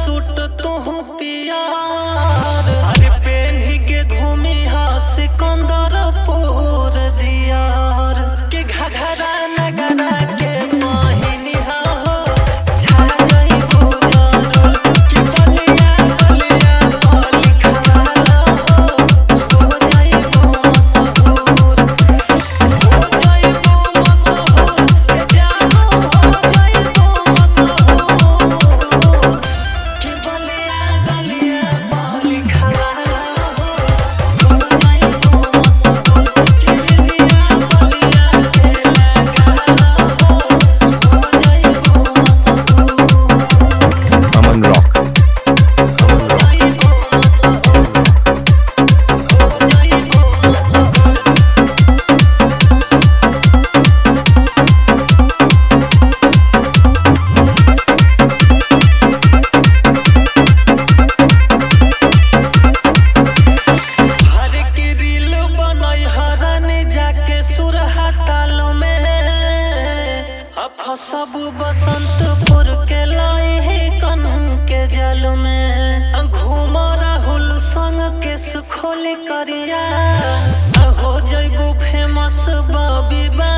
suit तू पियार अरे पेन्ही के घूमी हा सिकंदरपुर दियार के घघरा नगरा के मोहिनी हा हो छा गई बुझारो कि बलिया बलिया बोली खड़ा हो हो जाई मशहूर हो जाई मशहूर ए जानो हो जाई मशहूर कि बलिया बलिया बोली खड़ा हो हो जाई मशहूर कि बलिया बलिया के लगा हो हो जाई मशहूर अमन रॉक हो जाई मशहूर हो जाई मशहूर हर की रील बनई हरन जाके सुरहा ताल में अब सब बसंतपुर के लाई है कन के जल में घूम राहुल संग के सुखोली करिया हो जइबू फेमस बबी बा